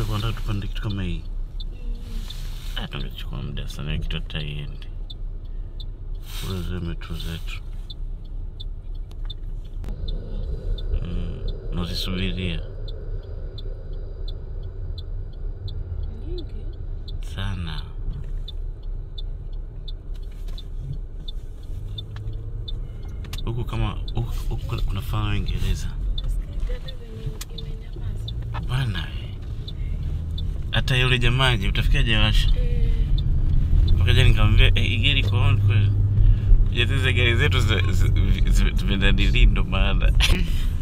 alikuwa anataka tupande kitu kama hii. Ah, tungechukua muda sana kitu hata iendi. Kule zile metro zetu. Mm, nazisubiria Nyingi. sana. Huku kama huku, huku kuna- kuna faa Uingereza. Nasikia hata venye imenyamaza. Hapana we. Hata yule jamaji utafikia jawasha. Eh, Wakaja nikamwambia eh, hii gari iko on kweli. Jatiza gari zetu zi- zi- zi- zimedadili ndo maana.